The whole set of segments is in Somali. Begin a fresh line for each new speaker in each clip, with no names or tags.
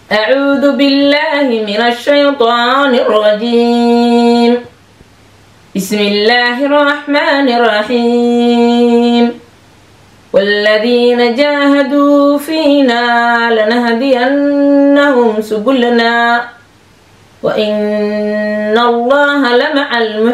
أعوذ بالله من الشيطان الرجيم بسم الله الرحمن الرحيم والذين جاهدوا فينا لنهدينهم سبلنا وإن الله لمع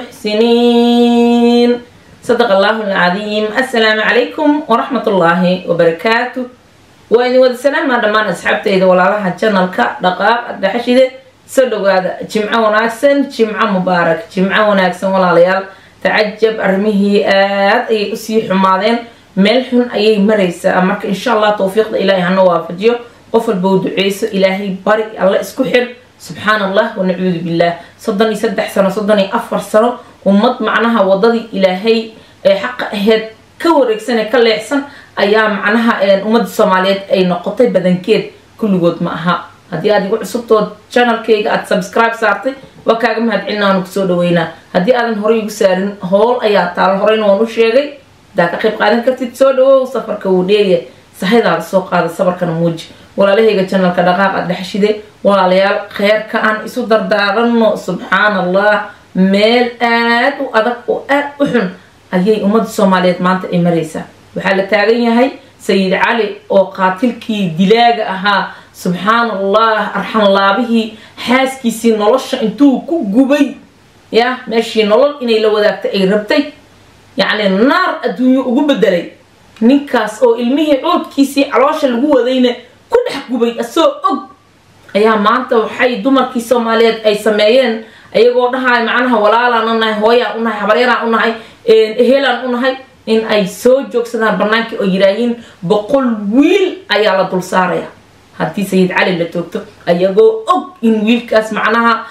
المحسنين صدق الله العظيم السلام عليكم ورحمة الله وبركاته وإن ودسلام ما دمان أصحابتي ولا لها channelك دقاق دحشيده soo dhawaada jimco wanaagsan jimco mubaarak jimco wanaagsan walaalayaal tacajab arrimihii aad ayay usii xumaadeen meel xun ayay maraysaa marka insha allah towfiiqda ilaahay hana waafajiyo qof walba u duceyso ilaahay bari alla isku xir subxaan allah wanacuudu billaah soddon iyo saddex sano soddon iyo afar sano ummad macnaha wadadii ilaahay ee xaqa aheyd ka wareegsan ee ka leexsan ayaa macnaha ummadda soomaaliyeed ay noqotay badankeed kulligood ma aha haddii aad igu cusubtood channelkayga aada subscribe saartay waa kaaga mahadcelina waanu kusoo dhaweynaa haddii aadan horey igu saarin howl ayaa taal horeyna waan u sheegay hadaa ka qayb qaadan kartid soo dhawow safarka wuu dheeriya sahaydaada soo qaada sabarkana muuji walaalahayga channelka dhaqaaq aad dhexshide walaalayaal kheyrka aan isu dardaarano subxaan allah meel aad u adag oo aad u xun ayay ummadda soomaaliyeed maanta ay maraysaa waxaa la taagan yahay sayid cali oo qaatilkii dilaaga ahaa subxaan allah arxanlaabihii xaaskiisii nolosha intuu ku gubay ya meeshii nolol inay la wadaagtay ay rabtay yacni naar adduunyo ugu bedelay ninkaas oo ilmihii coodkiisii caloosha lagu wadayna ku dhex gubay asoo og ayaa maanta waxay dumarkii soomaaliyeed ay sameeyeen ayagoo dhahay macnaha walaalaan u nahay hooyaan u nahay habaryaraan u nahay ehelaan u nahay in ay soo joogsadaan bannaankii oo yidhaahiin boqol wiil ayaa la dul saaraya haddii sayid cali la toogto ayagoo og in wiilkaas macnaha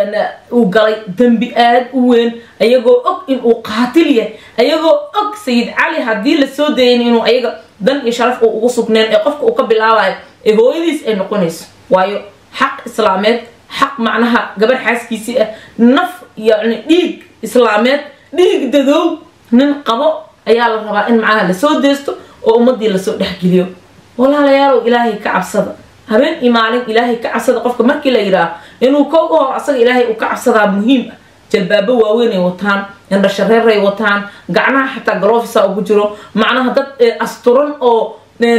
uu galay dembi aad u weyn ayagoo og in uu qaatil yahay ayagoo og sayid cali haddii lasoo dayan inuu ayaga dan iyo sharaf uu ugu sugneen ee qofka uu ka bilaabayo ee hooyadiis ay noqonayso waayo xaq islaameed xaq macnaha gabarh xaaskiisii ah naf yacni dhiig islaameed dhiig dadoow nin qabo ayaa la rabaa in macnaha lasoo deesto oo ummadii lasoo dhexgeliyo walaalayaalow ilaahay ka cabsada habeen iyo maalin ilaahay ka cabsada qofka markii la yidhaaho inuu kooga hor asaga ilaahay uu ka cabsadaa muhiim ah jalbaabo waaweyn ay wataan indhashareeray wataan gacnaha xataa galofisa ugu jiro macnaha dad asturan oo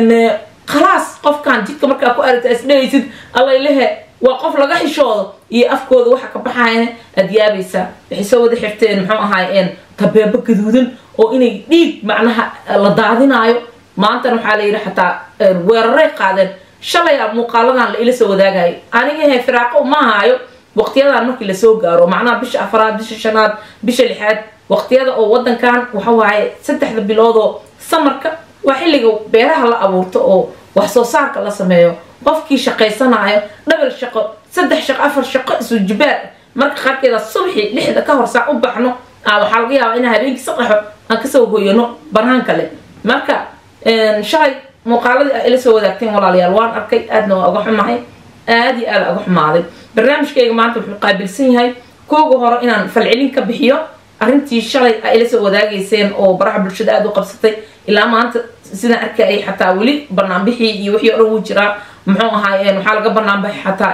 khalaas qofkan jidka markaa ku aragta isdhehaysid allaylehe waa qof laga xishoodo iyo afkooda waxa ka baxayana aad yaabaysaa waxay soo wada xirteen muxuu ahaayeen tabeebo gaduudan oo inay dhiig macnaha la daadinaayo maantana waxaa la yidhi xataa weeraray qaadeen shalaya muuqaaladan la ila soo wadaagayo anigahe firaaqo ma haayo waqtiyadan markii lasoo gaaro macnaha bisha afraad bisha shanaad bisha lixaad waqtiyada oo wadankan waxa waaye saddexda biloodoo samarka waa xilliga beeraha la abuurto oo wax soo saarka la sameeyo qofkii shaqaysanayo dhabal shaqo saddex shaqo afar shaqo isu jibaar marka qaarkeeda subxi lixda ka hor saac u baxno waxaa laga yaabaa inaan habeenkii sadexo aan kasoo hoyano banaan kale marka shalay muuqaaladii a ila soo wadaagteen walaalayaal waan arkay aadna waa uga xumahay aad iyo aada uga xumaaday barnaamijkayga maanta wuxuu qaabilsan yahay kooga hore inaan falcelin ka bixiyo arrintii shalay a ila soo wadaagayseen oo baraha bulshada aada u qabsatay ilaa maanta sidaan arkayay xataa weli banaanbixii iyo wixii o dhan wuu jiraa muxuu ahaay waxaa laga banaanbaxay xataa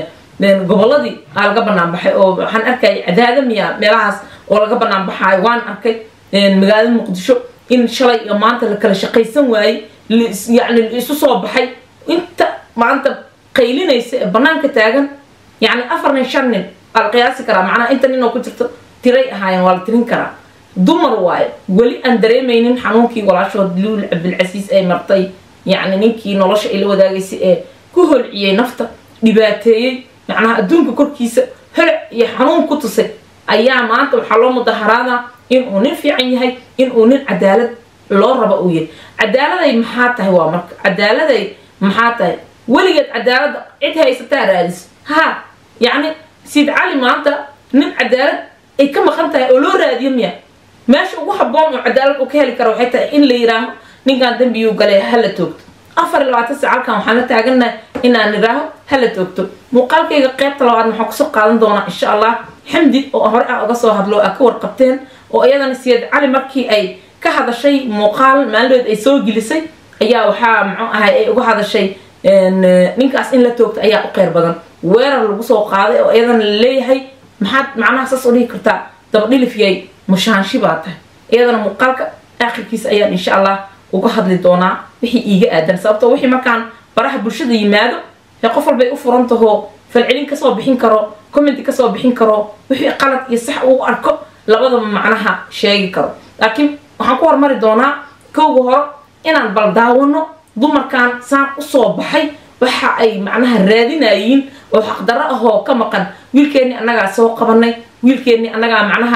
goboladii aa laga banaanbaxay oo waxaan arkayay cadaadamiya meelahaas oo laga banaanbaxaayo waan arkay magaalada muqdisho in shalay iyo maanta la kala shaqaysan waayey yani la isu soo baxay inta maanta qaylinaysa ee banaanka taagan yani afar nin shan nin waa la qiyaasi karaa macnaha inta nin oo ku jirto tiray ahaayeen waa la tirin karaa dumar waayo weli aan dareemaynin xanuunkii walaashood luul cabdilcasiis ay martay yacni ninkii nolosha ay la wadaagaysay ee ku holciyey nafta dhibaateeyey macnaha adduunka korkiisa holac iyo xanuun ku tusay ayaa maanta waxaa loo mudaharaadaa inuu nin fiican yahay inuu nin cadaalad loo rabo uu yahay cadaaladay maxaa tahay waa marka cadaaladay maxaa tahay weligeed cadaaladda cid haysataa raadis ha yacni siid cali maanta nin cadaalad ay ka maqan tahay oo loo raadiyo miya meesha ugu haboon oo cadaalad uu ka heli kara waxay tahay in la yidhaaho ninkan dembiyuu galay hala toogto afar iyo labaatan sac halkan waxaan la taaganahay inaan idhaaho hala toogto muuqaalkayga qaybta labaad waxaan kusoo qaadan doonaa insha allah xamdi oo hore ah uga soo hadlo a ka warqabteen oo iyadana siyad cali markii ay ka hadashay muuqaal maalinood ay soo gelisay ayaa waxaa muxuu ahay ay uga hadashay ninkaas in la toogto ayaa u qeyr badan weerar lagu soo qaaday oo iyadana la leeyahay maxaad macnaha saas u dhihi kartaa dabadhilifyay mushaaanshi baa tahay iyadana muuqaalka aakhirkiisa ayaan insha allah uga hadli doonaa wixii iiga aadan sababtoo wixii markaan baraha bulshada yimaado ee qof walbay u furan tahoo falcelin kasoo bixin karo commenti kasoo bixin karo wixii qalad iyo sax uu arko labadaba macnaha sheegi karo laakiin waxaan ku hormari doonaa kowga hore inaan bal daawano dumarkan saan usoo baxay waxa ay macnaha raadinayiin oo xaqdarro ahoo ka maqan wiilkeennii annagaa soo qabanay wiilkeennii annagaa macnaha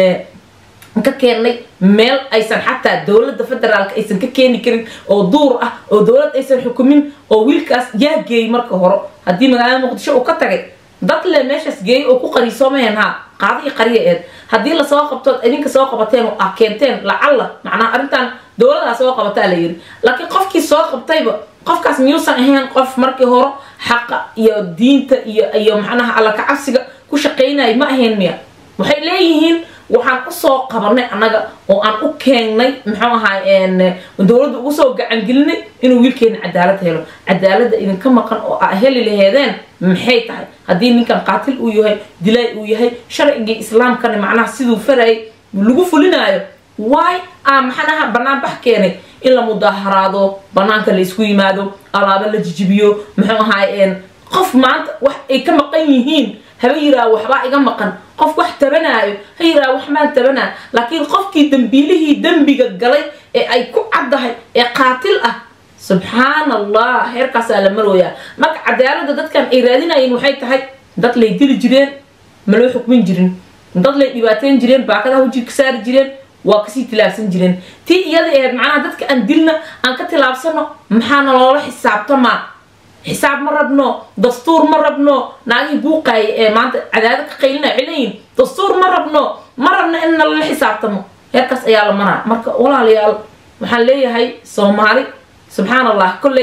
ka keennay meel aysan xataa dowladda federaalka aysan ka keeni karin oo duur ah oo dowlad aysan xukumin oo wiilkaas yaa geeyey marka hore haddii magaalada muqdisho uu ka tagay dad le meeshaas geeyey oo ku qariisoomayan haa qaado iyo qariya eed haddii lasoo qabtood idinka soo qabateen oo ah keenteen lacalla macnaha arrintan dowladaa soo qabataa la yiri laakiin qofkii soo qabtayba qofkaas miyuusan ahayn qof markii hore xaqa iyo diinta iyo iyo macnaha alla kacabsiga ku shaqaynaya ma ahayn miya waxay leeyihiin waxaan usoo qabanay annaga oo aan u keennay muxuu ahaay dowladda ugu soo gacangelinay inuu wiilkeena cadaalad helo cadaaladda idinka maqan oo aa heli laheedeen maxay tahay haddii ninkan qaatil uu yahay dilaay uu yahay sharcigii islaamkana macnaha siduu farayay lagu fulinaayo waay aa maxanaha banaanbax keenay in la mudaharaado banaanka la isku yimaado alaabo la jijibiyo muxuu ahaay qof maanta wax ay ka maqan yihiin haba yiraa waxbaa iga maqan qof wax tabanaayo ha yiraa wax maan tabanaa laakiin qofkii dambiilihii dembiga galay ee ay ku caddahay ee qaatil ah subxaan allah heerkaasaa la marooyaa marka cadaaladda dadkan ay raadinayeen waxay tahay dad lay dili jireen ma loo xukmin jirin dad lay dhibaateyn jireen baakadaha wajig ka saari jireen waa kasii tilaabsan jireen tii iyada aheed macnaha dadka aan dilna aan ka tilaabsano maxaana loola xisaabtamaa xisaab ma rabno dastuur ma rabno naagihii buuqaaya ee maanta cadaado ka qaylinaya waxay leeyihin dastuur ma rabno ma rabno in nalala xisaabtamo heerkaas ayaa la maraa marka walaalayaal waxaan leeyahay soomaali subxaan allah kolley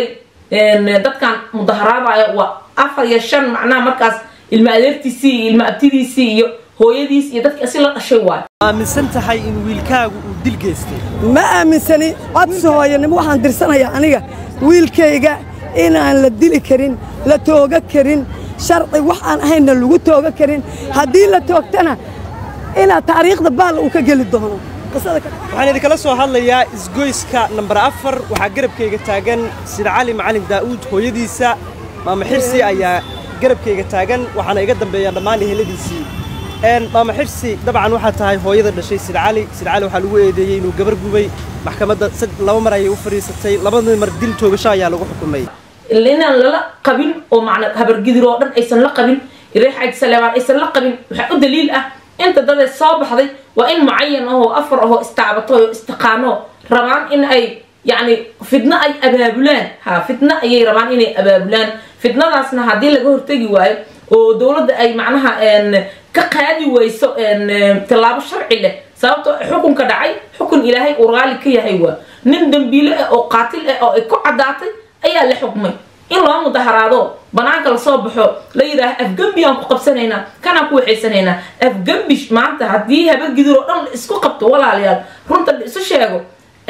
dadkan mudaharaadaya waa afar iyo shan macnaha markaas ilma adeertiisii iyo ilma abtidiisii iyo hooyadiis iyo dadkii asi la dhashay waay
aaminsan tahay in wiilkaagu uu dil geystay
ma aaminsani codsi hooyanimo waxaan dirsanayaa aniga wiilkayga inaan la dili karin la tooga karin sharci wax aan ahaynna lagu tooga karin haddii la toogtana inaa taariikhda baalla uu ka geli doono
waxaan idinkala soo hadlayaa isgoyska nambar afar waxaa garabkayga taagan sida cali macalin daa'uud hooyadiisa maama xirsi ayaa garabkayga taagan waxaana iga dambeeyaa dhammaan eheladiisii maama xirsi dabcan waxaa tahay hooyada dhashay sida cali sida cali waxaa lagu eedeeyey inuu gabar gubay maxkamadda laba mar ayay u fadhiisatay labadii mar dil toogasho ayaa lagu xukumay
inaan lala qabin oo macna habargidir oo dhan aysan la qabin reexayd saleebaan aysan la qabin waxaa u daliil ah inta dadee soo baxday waa in mucayan ahoo afar ahoo istaabato oo istaqaano rabaan in ay yacni fidno ay abaabulaan ha fitno ayay rabaan inay abaabulaan fitnadaasna haddii laga hortegi waayo oo dowladda ay macnaha ka qaadi weyso tallaabo sharci leh sababto xukunka dhacay xukun ilaahay uu raali ka yahay waa nin dambiile ah oo qaatil ah oo ay ku caddaatay ayaa la xukmay in loo mudaharaado banaanka lasoo baxo la yidhaaha afgembi aan ku qabsanaynaa kanaan ku waxaysanaynaa afgembi maanta haddii habargidir oo dhan la isku qabto walaalayaal runta la isu sheego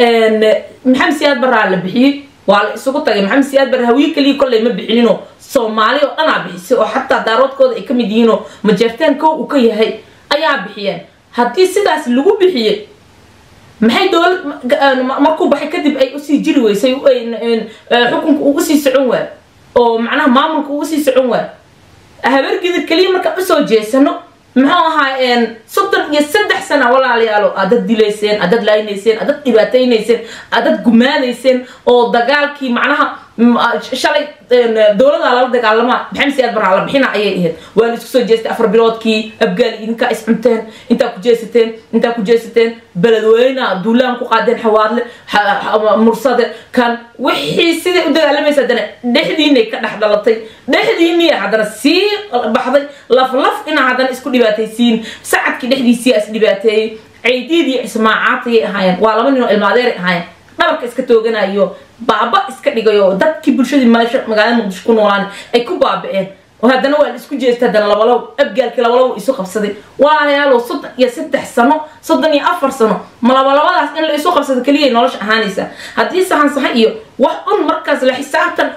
maxamed siyaad baraa la bixiyey waa la isugu tagay maxamed siyaad barre hawiye keliya kolley ma bixininoo soomaali oo dhanaa bixisay oo xataa daaroodkooda ay ka mid yihiinoo majeertaan kow uu ka yahay ayaa bixiyeen haddii sidaas lagu bixiyey maxay dowlad markuu baxay kadib ay usii jiri weysay xukunka uu usii socon waay oo macnaha maamulka uu usii socon waay habargidid keliya markaan usoo jeesano muxuu ahaa soddon iyo saddex sana walaalayaalo aad dad dilayseen aad dad laaynayseen aad dad dhibaataynayseen aad dad gumaadayseen oo dagaalkii macnaha shalay dowladaa lala dagaalamaa maxamed siyaad baraa la bixina ayay ahayd waa la isku soo jeestay afar biloodkii abgaali idinkaa is cunteen intaa ku jeesateen intaa ku jeesateen beledweyna duulaan ku qaadeen xawaadle mursade kan wixii siday u dagaalamaysa haddana dhexdiinay ka dhex dhalatay dhexdiinii haddana sii baxday laf laf inaa haddana isku dhibaataysiin sacadkii dhexdiisii is dhibaateeyey ceydiid iyo ismaacaad ayay ahaayeen waa laba nin oo ilmaadeeray ahaayeen dhabarka iska tooganayo baaba iska dhigayo dadkii bulshadii magaalada muqdisho ku noolaan ay ku baaba'een oo haddana waa la isku jeestay haddana labalow abgaalkii labalow isu qabsaday walaalayaalow soddon iyo saddex sano soddon iyo afar sano ma labalabadaas in la isu qabsado keliyay nolosha ahaanaysa haddii sahan saha iyo wax un markaas la xisaabtan eh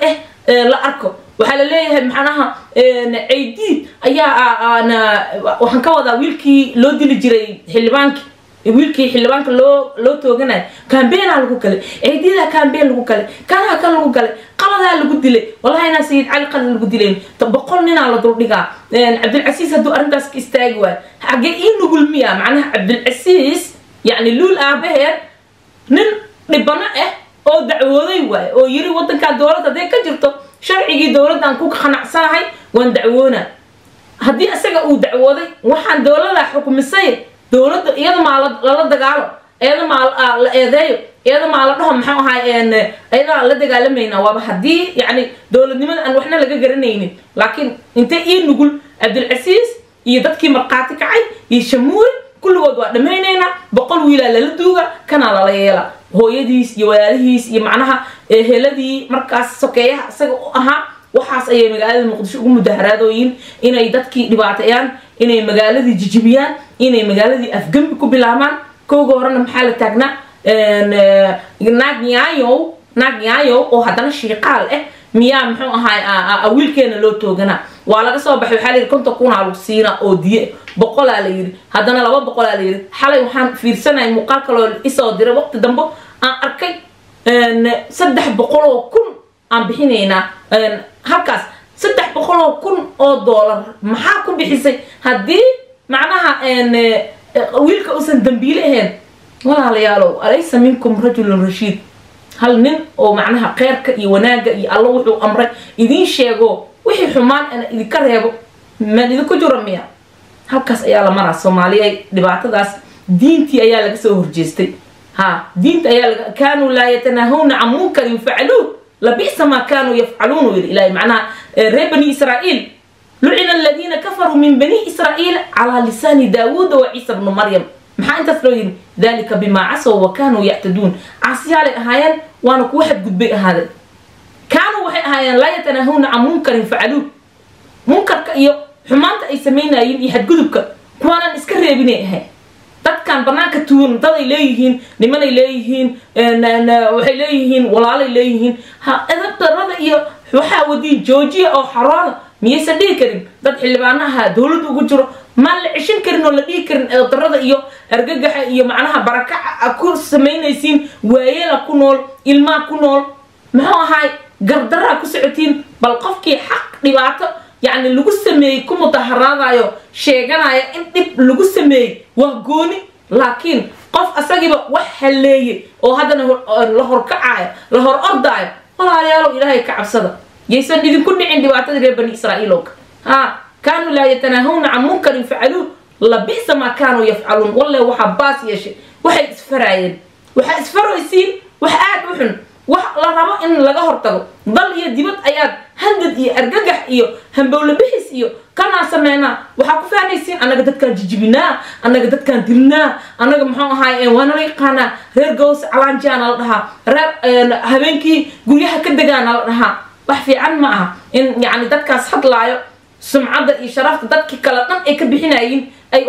la arko waxaa la leeyahay maxanaha caydiid ayaa waxaan ka wadaa wiilkii loo dili jiray xildhibaankii wiilkii xildhibaanka loo loo tooganayo cambeynaa lagu galay ciididaa cambeyn lagu galay kanaa kan lagu galay qaladaa lagu dilay wallahi inaa sayid cali qalad lagu dilayn boqol ninaa la duldhigaa cabdilcasiis hadduu arrintaas ka istaagi waayo xagee ii nugul miya macnaha cabdilcasiis yacni luul aabaheed nin dhibano ah oo dacwooday waayo oo yiri wadankaa dowladda hadday ka jirto sharcigii dowladdan ku qanacsanahay waan dacwoona haddii isaga uu dacwooday waxaan dowladaa xukumisay dowladda iyada maa lala dagaalo iyada maa la eedeeyo iyada maa la dhaho maxuu ahaay iyadaa la dagaalamayna waaba haddii yacni dowladnimada aan waxna laga garanaynin laakiin intay ii nugul cabdilcasiis iyo dadkii markhaati kacay iyo shamuuri kulligood waa dhammaynaynaa boqol wiilaa lala duuga kanaa lala yeela hooyadiis iyo walaalihiis iyo macnaha heladii markaas sokeeyaha isaga u ahaa waxaas ayay magaalada muqdisho ugu mudaharaadooyin inay dadkii dhibaateeyaan inay magaaladii jijibiyaan inay magaaladii afgembi ku bilaabaan kowga horena maxaa la taagnaa naag nyaayow naag nyaayow oo haddana shiiqaal ah miyaa muxuu ahaay wiilkeena loo tooganaa waa laga soo baxay waxaa la yidhi konton kunaa lagu siinaa oo diye boqolaa la yidhi haddana laba boqolaa la yidhi xalay waxaan fiirsanaya muuqaal kaloo isoo diray waqti dambe aan arkay saddex boqol oo kun aan bixinaynaa halkaas saddex boqol oo kun oo doolar maxaa ku bixisay haddii macnaha wiilka uusan dambiile ahayn walaalayaalow alaysa minkum rajulun rashiid hal nin oo macnaha kheyrka iyo wanaagga iyo alla wuxuu amray idiin sheego wixii xumaan ana idinka reebo maan idinku jiro miya halkaas ayaa la maraa soomaaliya dhibaatadaas diintii ayaa laga soo horjeestay ha diinta ayaa laga kaanuu laa yatanaahawna can munkarin facaluuh labisa maa kaanuu yafcaluun yidhi ilaahay macnaha reer bani israa'iil lucina aladiina kafaruu min bani israa'iil calaa lisaani daawuuda wa ciisa bnu maryam maxaa intaas loo yidhi dalika bimaa casow wa kaanuu yactaduun caasiyaalay ahaayeen waana kuwa xadgudbay ahaadeen kaanuu waxay ahaayeen laa yatanaahawna can munkarin facaluuh munkarka iyo xumaanta ay samaynayeen iyo xadgudubka kuwaanaan iska reebinay ahayn dadkan banaanka tuugan daday leeyihiin nimanay leeyihiin waxay leeyihiin walaalay leeyihiin ha edab darada iyo waxaa wadiin joojiya oo xarooda miyaysan dhihi karin dad xildhibaano ahaa dowladda ugu jiro maan la ceshan karin oo la dhihi karin edab darada iyo argagaxa iyo macnaha barakaca ku samaynaysiin waayeela ku nool ilmaa ku nool muxuu ahaay gardaraa ku socotiin bal qofkii xaq dhibaato yacni lagu sameeyey ku mudaharaadayo sheeganaya in dhib lagu sameeyey waa gooni laakiin qof asagiiba wax halleeyey oo haddana la horkacayo la hor ordaayo walaalayaalow ilaahay ka cabsada yaysan idinku dhicin dhibaatadii reer bani israa'iilowka ha kaanuu laa yatanaahawna can munkarin facaluuh labisa maa kaanuu yafcaluun walle waxaa baas yeeshay waxay isfaraayeen waxaa isfaraysiin wax aad u xun wax la rabo in laga hortago dal iyo dibad ayaad handad iyo argagax iyo hambowle bixis iyo kanaa sameynaa waxaa ku fahanaysiin annaga dadkaan jijibinaa annaga dadkaan dilnaa annaga muxuu ahaay waana la yaqaanaa reer gows calaanjiyaana la dhahaa reer habeenkii guryaha ka degaana la dhahaa wax fiican ma aha in yacni dadkaas hadlaayo sumcadda iyo sharafta dadkii kale dhan ay ka bixinayiin ay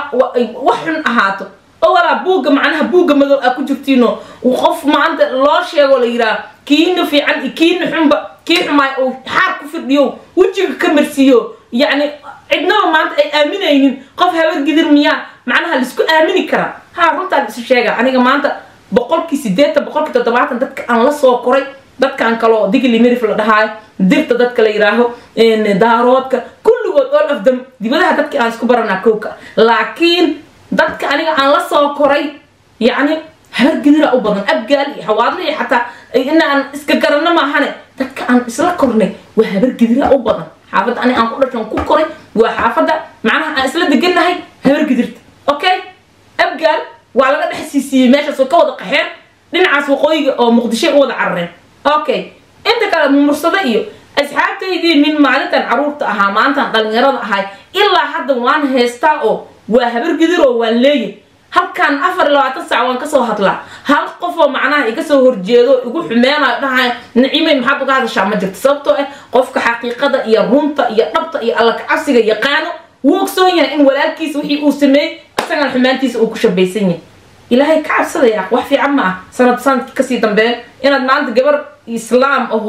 wax xun ahaato oo walaa buugga macnaha buugga madow aa ku jirtiino qof maanta loo sheego la yidhaah kiina fiican iyo kiina xunba kii xumaay oo xaar ku firdhiyo wejiga ka marsiiyo yacni cidnaba maanta ay aaminaynin qof habar gidir miyaa macnaha laisku aamini karaa ha runtaan isu sheega aniga maanta boqolkii sideetan boqolkii toddobaatan dadka aan la soo koray dadkan kaloo digli mirif la dhahaayo dirta dadka la yidhaaho daaroodka kulligood all of them dibadaha dadkii aan isku baranaa kowka laakiin dadka aniga aan la soo koray yacni habargidira u badan abgaal iyo xawaadle iyo xataa inaan iska garanno maahane dadka aan isla kornay waa habargidira u badan xaafadda aniga aan ku dhashan ku koray waa xaafadda macnaha aan isla degannahay habargidirta okay abgaal waa laga dhex siisiiyey meeshaas oo ka wada qaxeen dhinacaas waqooyiga oo muqdishoy u wada carareen okay inta kale mumursado iyo asxaabtaydii min maalintan caruurta ahaa maantan dhalinyarada ahay ilaa hadda waan haystaa oo waa habargidir oo waan leeyahy halkan afar iyo labaatan sac waan kasoo hadlaa hal qofoo macnaha iga soo horjeedo igu xumeenayo dhahaya nicimay maxaad uga hadashaa ma jirto sababtoo ah qofka xaqiiqada iyo runta iyo dhabta iyo alla kacabsiga yaqaano wuu ogsoon yahay in walaalkiisa wixii uu sameeyey isagan xumaantiisa uu ku shabaysan yahay ilaahay ka cabsadaya wax fiican ma ah sanad sanadkii kasii dambeeya inaad maanta gabar islaam ahoo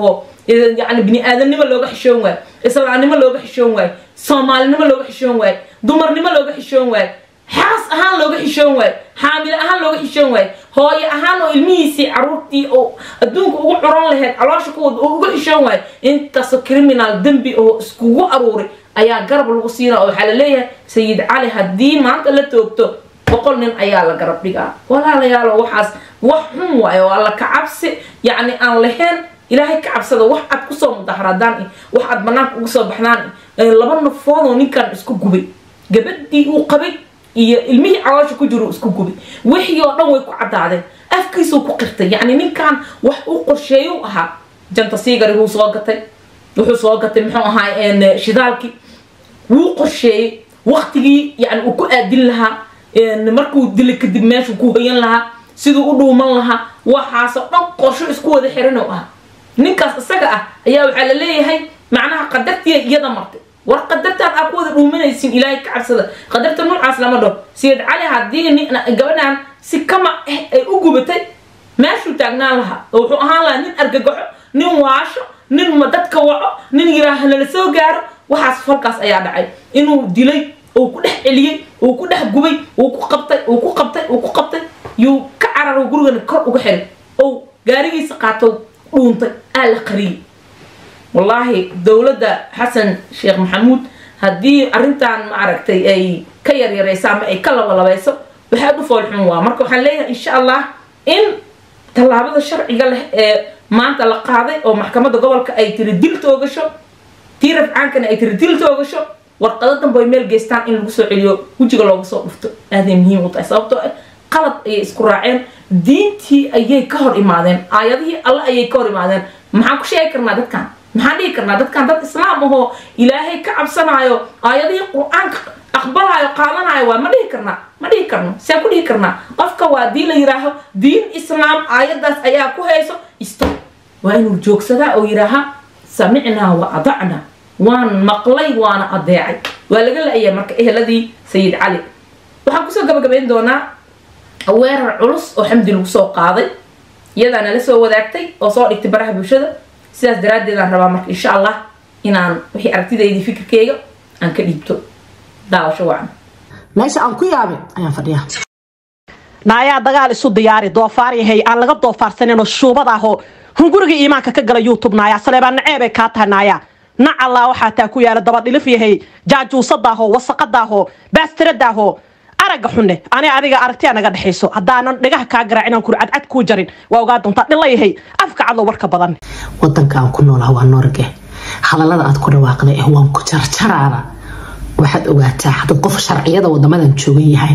yani bini aadamnimo looga xishoon waayo islaamnimo looga xishoon waayo soomaalinimo looga xishoon waayo dumarnimo looga xishoon waayo xaas ahaan looga xishoon waayo xaamilo ahaan looga xishoon waayo hooyo ahaan oo ilmihiisii caruurtii oo adduunka ugu curan lahayd caloosha kuwada oo uga xishoon waayo intaasoo criminal dembi oo iskugu aruuray ayaa garab lagu siinaa oo waxaa la leeyahay sayid cali haddii maanta la toogto boqol nin ayaa la garab dhigaa walaalayaalo waxaas wax xun waayo oo alla ka cabsi yacni aan lahayn ilaahay ka cabsada wax aad kusoo mudaharaadaan wax aad banaanka uga soo baxdaan laba nafoodoo ninkan isku gubay gabadhii uu qabay iyo ilmihii caloosha ku jiro isku gubay wixii oo dhan way ku caddaadeen afkiisuu ku qirtay yacni ninkan wax uu qorsheeyuu ahaa janta siigari wuu soo gatay wuxuu soo gatay muxuu ahaa shidaalkii wuu qorsheeyey waktigii yani uu ku aadin lahaa markuu dili kadib meeshuu ku hoyan lahaa siduu u dhuuman lahaa waxaasoo dhan qorsho isku wada xiran oo ah ninkaas isaga ah ayaa waxaa la leeyahay macnaha qadartiya iyada martay war qadartaan aa ku wada dhuumanaysin ilaahay ka cabsada qadarta noocaas lama dhaho sayid cali haddii gabadhan si kama ah ay u gubatay meeshuu taagnaan lahaa oo wuxuu ahaan lahaa nin argagaxo nin waasho nin ma dadka waco nin yiraaha lala soo gaaro waxaas falkaas ayaa dhacay inuu dilay uu ku dhex celiyey uu ku dhex gubay uu ku qabtay uu ku qabtay uu ku qabtay yuu ka cararo gurigana kor uga xiray ou gaarigiisa qaato dhuuntay aa la qariyey wallaahi dowladda xasan sheekh maxamuud haddii arrintan ma aragtay ay ka yaryarayso ama ay ka labalabayso waxaad u foolxun waa marka waxaan leeyahay insha allah in tallaabada sharciga leh ee maanta la qaaday oo maxkamadda gobolka ay tiri dil toogasho tii rafcaankana ay tiri dil toogasho warqado danba ay meel geystaan in lagu soo celiyo wejiga looga soo dhufto aaday muhiim u tahay sababtoo ah qalad ayay isku raaceen diintii ayay ka hor imaadeen aayadihii alle ayay ka hor imaadeen maxaan ku sheegi karnaa dadkan maxaan dhihi karnaa dadkan dad islaam ahoo ilaahay ka cabsanaayo aayadihii qur-aanka aqbalaayo qaadanayo waa ma dhihi karnaa ma dhihi karno see ku dhihi karnaa qofka waa dii la yidhaaho diin islaam aayadaas ayaa ku hayso isto waa inuu joogsadaa oo yidhaaha samicnaa wa adacnaa waan maqlay waana adeecay waa laga la-aya marka eheladii sayid cali waxaan kusoo gabagabayn doonaa weerar culus oo xamdi lagu soo qaaday iyadaa nala soo wadaagtay oo soo dhigtay baraha bulshada sidaas daraaddeedaan rabaa marka insha allah inaan wixii aragtidaydii fikirkeyga aan ka dhiibto daawasho wacan
meesha aan ku yaabay ayaan fadhiyaa
naayaa dagaal isu diyaari doofaar yahay aan laga doofaarsaninoo shuubad ahoo hunguriga iimaanka ka gala youtube naayaa saleebaa naceebay kaa tahay naayaa nacallaa waxaa taa ku yaala dabadhilif yahay jaajuusadaahoo wasaqadaahoo baastiradaahoo aragga xunne ani adiga aragtiya naga dhexayso haddaanan dhigaha kaa garaacin kuri cadcad kuu jarin waa ogaa doontaa dhilla yahay afka cadlo warka badan
wadanka aan ku noolaha waa norge hadallada aad ku dhawaaqday eh waan ku jarjaraana waxaad ogaataa hadad qof sharciyada wadamadan joogan yahay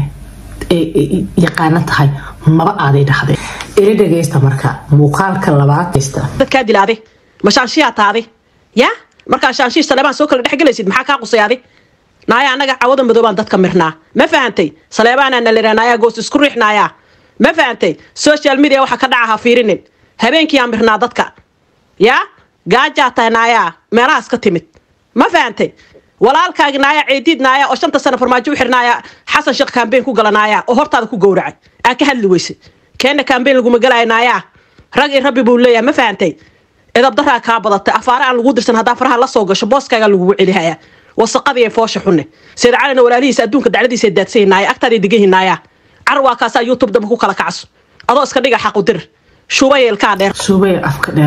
yaqaana tahay maba aaday dhahday ila dhagaysta marka muuqaalka labaad
dadkaa dilaade ma shaanshiyaa taade ya markaa shaanshii saleebaan soo kala dhexgelaysid maxaa kaa qusayaade naaya annaga cawada madoobaan dadka mirnaa ma fahantay saleebaanaa nalira naayaa goos isku riix naayaa ma fahantay social media waxa ka dhaca ha fiirinin habeenkiiyaa mirnaa dadka yaa gaajaa tahay naayaa meelahaas ka timid ma fahantay walaalkaagi naaya ceediid naaya oo shanta sano farmaajo u xirnaaya xasan sheekh kambeyn ku gala naaya oo hortaada ku gowracay aa ka hadli weyse keenna kambeyn laguma galaya naaya rag i rabbi buu leeyahay ma fahantay edabdaraa kaa badatay afaare aan lagu dirsan haddaa faraha la soo gasho booskaagaa lagugu celihaya wasaqadii foosha xunne sayid calina walaalihiisa adduunka dacladiisa daadsan naaya agtaaday degan hinaaya car waa kaasaa youtube damba ku kala kacso adoo iska dhiga xaqu dir shuubaya ilkaa dheer
suubay afka dheer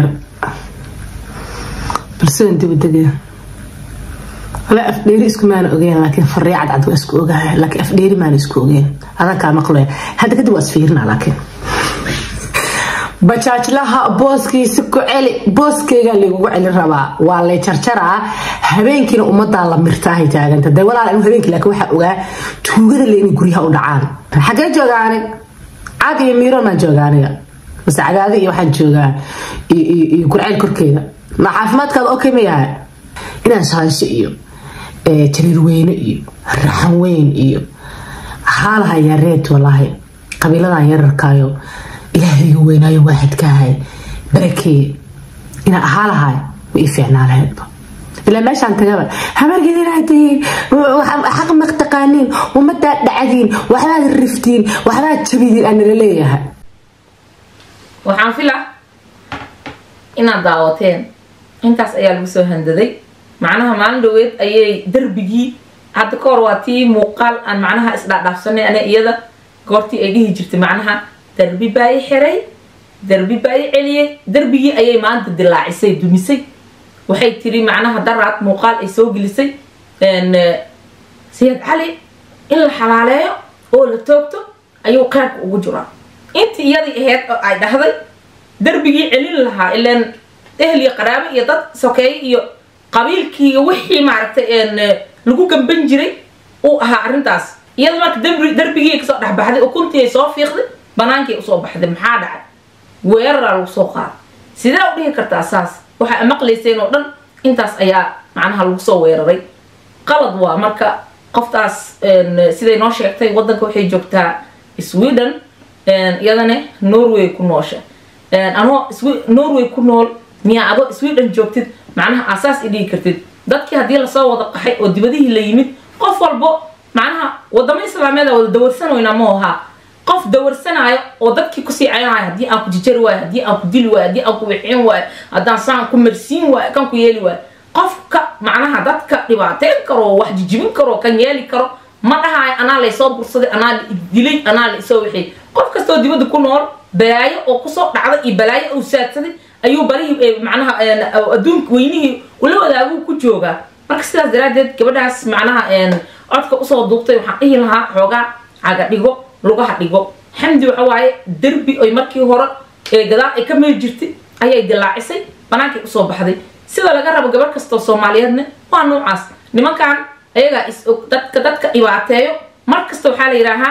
balsidan dibadegaya wala afdheeri isku maana ogeyn laakiin farii cadcad waa isku ogahay laakiin afdheeri maana isku ogeyn adan kaa maqlaya hadda kadib waa isfiirina laakiin bajaajlaha booskiisi ku celi booskeygaa lagugu celin rabaa waa lay jarjaraa habeenkiina ummadaa la mirtaahay taaganta de walaal anu habeenkii laakiin waxaa ogaa tuugada le inay guryaha u dhacaan xagee jooga anig caad iyo miiroon baan jooga aniga mase cagaadi iyo waxaan joogaa iyo gurceyl korkeeda ma caafimaadkaada okay ma yahay inaan shaansho iyo jariir weyne iyo raxan weyn iyo haalaha yareed walaahi qabiiladan yararkaayo ilaahayga weynaayo waaxidkaahay barakeeye inaan ahaa lahay ma ii fiicnaa lahaydba ilaa meeshaan tagaba hamargeedinaatiin xaq maqtaqaaniin ummadaa dhacdiin waxbaad riftiin waxbaad jabidiin aan nala leeyahay
waxaan filaa inaad daawateen intaas ayaa lagu soo handaday macnaha maalin dhaweed ayay darbigii hadda ka hor waa tii muuqaal aan macnaha isdhaadhaafsanay ana iyada goortii ay dhihi jirtay macnaha darbi baa i xiray darbi baa i celiyey darbigii ayay maanta dilaacisay dumisay waxay tiri macnaha daraad muuqaal ay soo gelisay sayid cali in la xalaaleeyo oo la toogto ayuu qaybka ugu jiraa intii iyadii ahayd oo ay dhahday darbigii celin lahaa ilaan ehel iyo qaraabo iyo dad sokeeye iyo qabiilkii wixii maaragtay lagu gamban jiray uu ahaa arrintaas iyada marka darbigii kasoo dhexbaxday ukuntii ay soo fiiqday banaankii usoo baxday maxaa dhacay weeraraa lagu soo qaaday sidee u dhihi kartaa saas waxaa maqlayseen oo dhan intaas ayaa macnaha lagu soo weeraray qalad waa marka qoftaas siday noo sheegtay wadanka waxay joogtaa sweden iyadane norway ku noosha anoo norway ku nool miyaa adoo sweden joogtid macnaha asaas i dhigi kartid dadkii haddii lasoo wada qaxay oo dibadihii la yimid qof walbo macnaha wadamo islaameed wada dawarsanoyna ma ahaa qof dawarsanaayo oo dadkii kusii cayanayo haddii aan ku jijari waayo haddii aan ku dili waayo haddii aan ku wixin waayo haddaan saan ku marsiin waayo kan ku yeeli waayo qofka macnaha dadka dhibaateyn karo wax jijibin karo kan yeeli karo ma dhahayo anaa laysoo bursaday anaa la dilay anaa la isoo wixiyay qof kastoo dibadda ku nool balaayo oo kusoo dhacday iyo balaayo uu saadsaday ayuu barihii macnaha adduunka weynihii ula wadaaguu ku joogaa marka sidaas daraaddeed gabadhaas macnaha codka usoo duubtay waxaan dhihi lahaa xoogaa caga dhigo lugaha dhigo xamdi waxa waaye derbi oy markii hore gadaal ay ka mari jirtay ayay dilaacisay banaankay usoo baxday sida laga rabo gabar kastoo soomaaliyeedna waa noocaas nimankan ayagaa is og dadka dadka dhibaateeyo mar kasta waxaa la yidhaahaa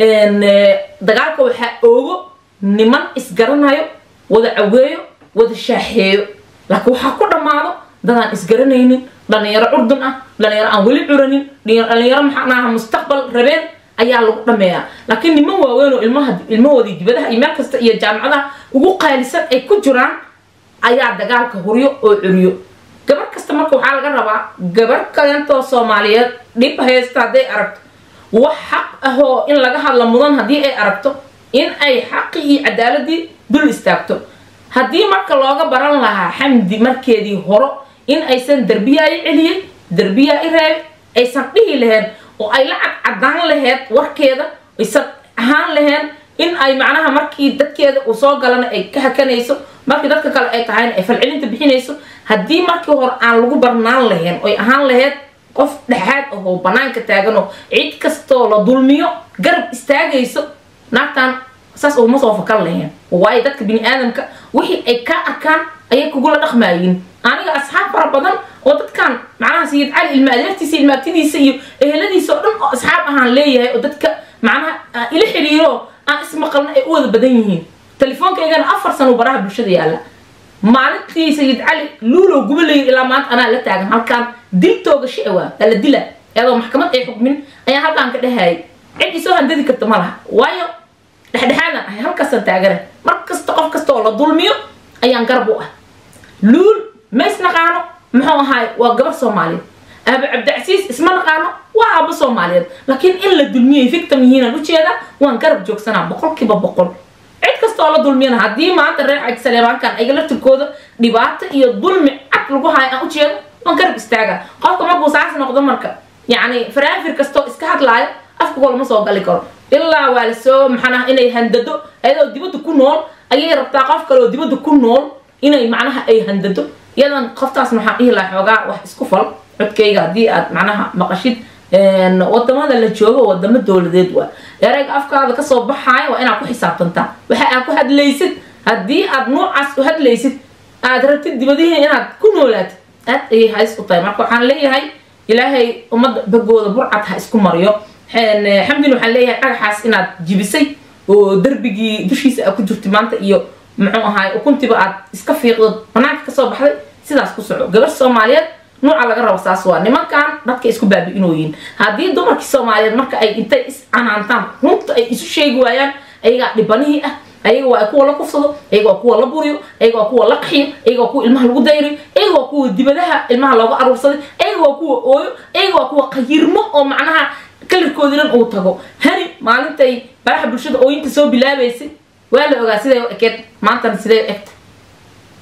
dagaalka waxaa oogo niman isgaranayo wada caweeyo wada shaaxeeyo laakiin waxaa ku dhammaado dadaan isgaranaynin dhalinyaro curdun ah dhalinyaro aan weli curanin dhalinyaro maxaanaha mustaqbal rabeen ayaa lagu dhameeyaa laakiin niman waaweyn oo ilmaha ilmahoodii dibadaha iyo meel kasta iyo jaamacadaha ugu qaalisan ay ku jiraan ayaa dagaalka huryo oo curiyo gabar kasta marka waxaa laga rabaa gabar kalentoo soomaaliyeed dhib haysta hadday aragto wax xaq ahoo in laga hadla mudan haddii ay aragto in ay xaqii iyo cadaaladii dul istaagto haddii marka looga baran lahaa xamdi markeedii horo in aysan derbiyaa i celiyey derbiyaa i reebay aysan dhihi lahayn oo ay la cadcadaan laheyd warkeeda aysan ahaan lahayn in ay macnaha markii dadkeeda uu soo galana ay ka hakanayso markii dadka kale ay tahayna ay falcelinta bixinayso haddii markii hore aan lagu barnaan lahayn oy ahaan lahayd qof dhexaad ahoo banaanka taaganoo cid kastoo la dulmiyo garab istaagayso naagtan saas uguma soo fakan lahayn waayo dadka bini aadamka wixii ay ka arkaan ayay kugula dhaqmaayiin aniga asxaab fara badan oo dadkan macnaha sayid cali ilma adeertiisa ilma agtidiisa iyo eheladiisa oo dhan oo asxaab ahaan leeyahay oo dadka macnaha ila xiriiro aan ismaqalna ay u wada badan yihiin telefoonkaygana afar sano baraha bulshada yaalla maalintii sayid cali luulow gubalayay ilaa maanta anaa la taagan halkaan dil toogasho awaa ala dila iyadoo maxkamad ay xukmin ayaan halkaan ka dhahayay cid isoo handadi karta ma laha waayo dhexdhexaadan ahay halkaasaan taagana mar kasta qof kasta oo la dulmiyo ayaan garab u ah luul ma isnaqaano muxuu ahaay waa gabar soomaaliyeed aaba cabdicasiis isma naqaano waa aabo soomaaliyeed laakiin in la dulmiyay victim yihiinaan ujeedaa waan garab joogsanaa boqolkiiba boqol cid kasta oo la dulmiyana haddii maanta reer cag saleebaankan ayaga laftirkooda dhibaato iyo dulmi cad lagu hayo aan ujeedo waan garab istaagaa qofka markuu saas noqdo marka yacni faraafir kastoo iska hadlaayo afka lama soo gali karo ilaa waa lasoo maxaanaha inay handado ayadoo dibadda ku nool ayay rabtaa qof kale oo dibadda ku nool inay macnaha ay handado iyadan qoftaas waxaan dhihi lahaa xoogaa wax isku fal codkayga haddii aad macnaha maqashid wadamada la joogo wadamo dowladeed waa erayga afkaada kasoo baxaaya waa inaad ku xisaabtantaa waxa aad ku hadlaysid haddii aad noocaas u hadlaysid aad rabtid dibadihi inaad ku noolaatid aad ayay hays u tahay marka waxaan leeyahay ilaahay ummadda bagooda burcad ha isku mariyo xamdin waxaan leeyahay dhagaxaas inaad jibisay oo darbigii dushiisa aad ku jirtay maanta iyo muxuu ahaay ukuntiba aad iska fiiqdo banaanka kasoo baxday sidaas ku soco gabar soomaaliyeed nuuca laga rabo saas waa nimankan dadka isku baabi'inooyiin haddii dumarkii soomaaliyeed marka ay intay is canaantaan runta ay isu sheegi waayaan ayagaa dhibanihii ah ayaga waa kuwa la kufsado ayaga waa kuwa la buriyo ayaga waa kuwa la qaxiyo ayaga waa kuwa ilmaha lagu dayriyo ayaga waa kuwa dibadaha ilmaha looga aruursaday ayaga waa kuwa ooyo ayaga waa kuwa qayirmo oo macnaha kalarkoodii dhan uu tago hani maalintay baraha bulshada ooyinta soo bilaabaysay waa la ogaa siday u ekeed maantana siday u egta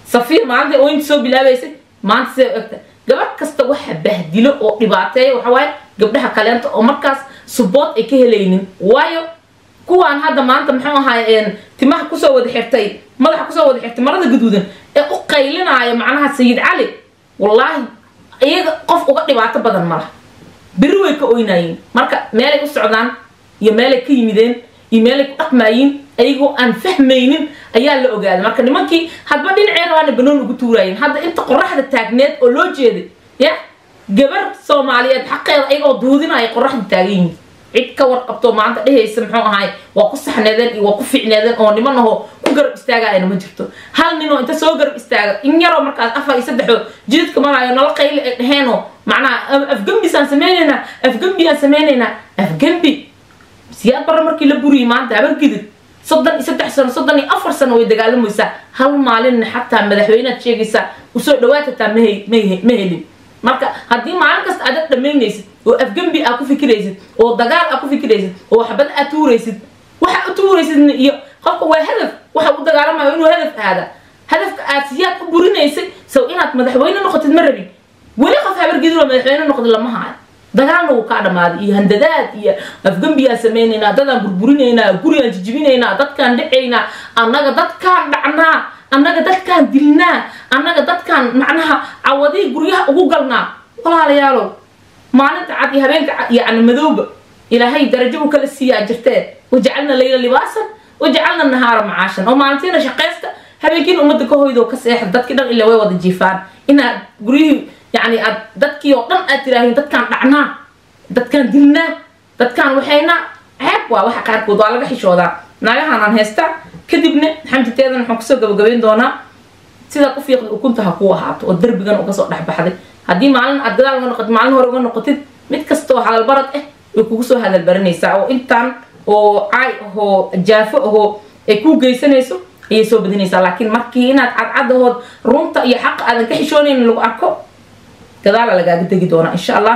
safiir maalinta ooyinta soo bilaabaysay maanta siday u egta gabadh kasta waxa bahdilo oo dhibaateeya waxa waaye gabdhaha kaleenta oo markaas subood ay ka helaynin waayo kuwaan hadda maanta muxuu ahaay timaha kusoo wada xirtay madaxa kusoo wada xirtay marada gaduudan ee u qaylinaayo macnaha sayid cali wallaahi iyaga qof uga dhibaato badan ma laha beri way ka oynaayeen marka meelay u socdaan iyo meelay ka yimideen iyo meelay ku dhaqmaayiin ayagoo aan fahmaynin ayaa la ogaaday marka nimankii hadba dhinaceena waana banoon ugu tuuraayeen hadda inta qoraxda taagneed oo loo jeeday ya gabar soomaaliyeed xaqeeda ayagoo duudinaya qoraxda taagan yihiin cid ka warqabto maanta dhehaysa muxuu ahaay waa ku saxneedeen iyo waa ku ficneedeen oo niman ahoo ku garab istaagaayana ma jirto hal ninoo inta soo garab istaaga in yaroo markaas afar iyo saddexoo jidadka maraayo nala qayli ay dheheenoo macnaha afgembisaan sameynaynaa afgembiyaan sameynaynaa afgembi siyaad barre markii la buriyay maanta habargidid soddon iyo saddex sano soddon iyo afar sano way dagaalamaysaa hal maalinna xataa madaxweynead sheegaysaa usoo dhawaatataa ma helin marka haddii maalin kasta aad dhamaynaysid oo afgembi aa ku fikiraysid oo dagaal aa ku fikiraysid oo waxbad aad tuuraysid waxa u tuuraysid iyo qofka waa hadaf waxa u dagaalamayo inuu hadaf aada hadafka aad siyaad u burinaysay sow inaad madaxweyne noqotid ma rabin weli qof habargidinoo madaxweyne noqda lama hayo dagaalna wuu kaa dhammaaday iyo handadaad iyo afgembiyaan samaynaynaa dadaan burburinaynaa gurigaan jijibinaynaa dadkaan dhacaynaa annaga dadkaan dhacnaa annaga dadkaan dilnaa annaga dadkaan macnaha cawadii guryaha ugu galnaa walaalayaalow maalinta cad iyo habeenka cad yacni madowba ilaahay darajo u kala siiyaa jirtee wajacalna layla libaasan wajacalna nahaara macaashan oo maalintiina shaqaysta habeenkiina ummadda ka hoydoo ka seexda dadkii dhan ilaa way wada jiifaan inaad guryihii yacni aad dadkii oo dhan aad tiraahiin dadkaan dhacnaa dadkaan dilnaa dadkaan waxaynaa ceeb waa waxa qaarkood waa laga xishoodaa naagahanaan haystaa kadibna xamditeedan waxaan kusoo gabagabayn doonaa sidaad u fiiqda ukunta ha kuu ahaato oo derbigan uga soo dhexbaxday haddii maalin aad gadaal uga noqotid maalin hore uga noqotid mid kastoo hadalbarad ah way kugu soo hadalbaranaysaa oo intaan oo caay ahoo jaafo ahoo ay kuu geysanayso ayay soo badinaysaa laakiin markii inaad cadcadahood runta iyo xaqa aadan ka xishoonaynin lagu arko gadaala lagaaga tegi doonaa insha allah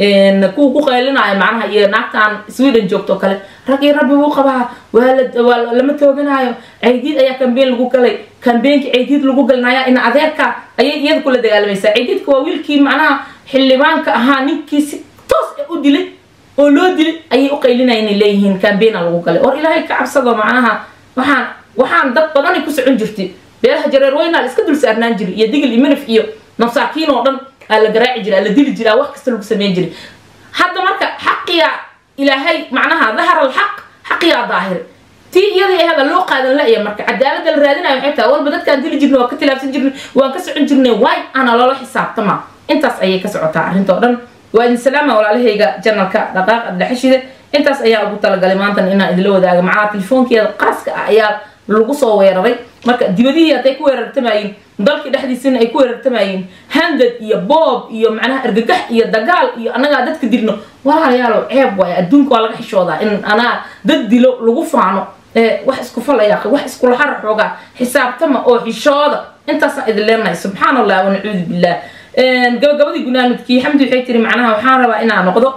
kuwa ku qaylinaayo macnaha iyo naagtaan sweden joogto kale rag iyo rabbi wuu qabaa waa lama tooganaayo caydiid ayaa kambeyn lagu galay kambeenkii caydiid lagu galinaya ina adeerka ayay iyada kula dagaalamaysaa caydiidka waa wiilkii macnaha xildhibaanka ahaa ninkii si toos ah u dilay oo loo dilay ayay u qaylinaya inay leeyihiin kambeena lagu galay or ilaahay ka cabsado macnaha waxaan waxaan dad badanay ku socon jirtay beelaha jareer weynaa la iska dul saarnaan jiray iyo digil iyo minif iyo masaakiin oo dhan aa la garaaci jiray aa la dili jiray aa wax kasta lagu sameyn jiray hadda marka xaqiyaa ilaahay macnaha dahara alxaq xaqiyaa daahir tii iyadii ahaba loo qaadan la-ya marka cadaaladda la raadinayo waxay tahay walba dadkaan dili jirnay waan ka tilaabsan jirnay waan ka socon jirnay waay ana loola xisaabtama intaas ayay ka socotaa arrinta oo dhan waa idin salaama walaalahayga janalka dhaqaaq adlaxashide intaas ayaa ugu talagalay maantan inaan idinla wadaaga macnaha telefoonkeeda qaaska ah ayaa lagu soo weeraray marka dibadihii hadday ku weerartamayeen dalkii dhexdiisina ay ku weerartamayeen handad iyo boob iyo macnaha argagax iyo dagaal iyo annagaa dadka dilno walaalayaalow ceeb waaye adduunka waa laga xishoodaa in anaa dad dilo lagu faano wax isku falaya wax iskula hara xoogaa xisaabtama oo xishooda intaasaan idin leenahay subxaan allah wanacuudu billah gabagabadii gunaanudkii xamdi waxay tiri macnaha waxaan rabaa inaa noqdo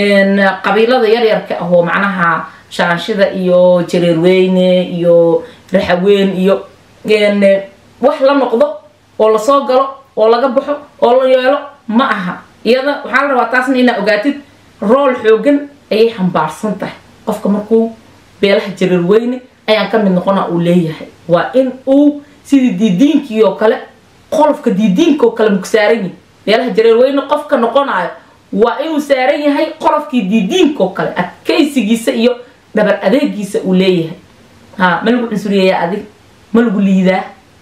qabiilada yaryarka ah oo macnaha shaanshida iyo jareerweyne iyo raxaweyn iyo wax la noqdo oo lasoo galo oo laga baxo oo la yeelo ma aha iyada waxaa la rabaa taasna inaa ogaatid rool xoogan ayay xambaarsan tahay qofka markuu beelaha jareerweyne ayaan ka mid noqona uu leeyahay waa in uu sidii diidiinkii oo kale qolofka diidiinka oo kale maku saaran yihi beelaha jareerweyne qofka noqonayo waa inuu saaran yahay qolofkii diidiinka oo kale adkaysigiisa iyo dhabar adeegiisa uu leeyahay ha ma lagu cunsuriyayaa adig ma lagu liidaa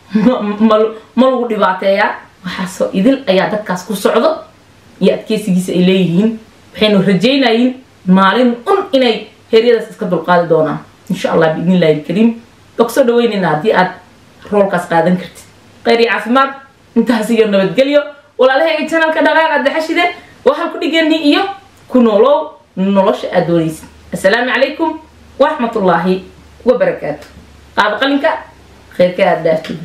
ma lagu dhibaateeyaa waxaasoo idil ayaa dadkaas ku socdo iyo adkeysigiisa ay leeyihiin waxaynu rajaynayiin maalin un inay heryadaas iska dulqaadi doonaan insha allah biidn illahi alkariim waa kusoo dhaweynayna haddii aad roolkaas qaadan kartid khayr iyo caafimaad intaas iyo nabadgelyo walaalahayga janalka dhaqaaqa daxashide waa halku dhigani iyo ku noolow nolosha aad doonaysid assalaamu calaykum waraxmat ullaahi wabarakaatu qaaba qalinka khayrka aad dhaaftid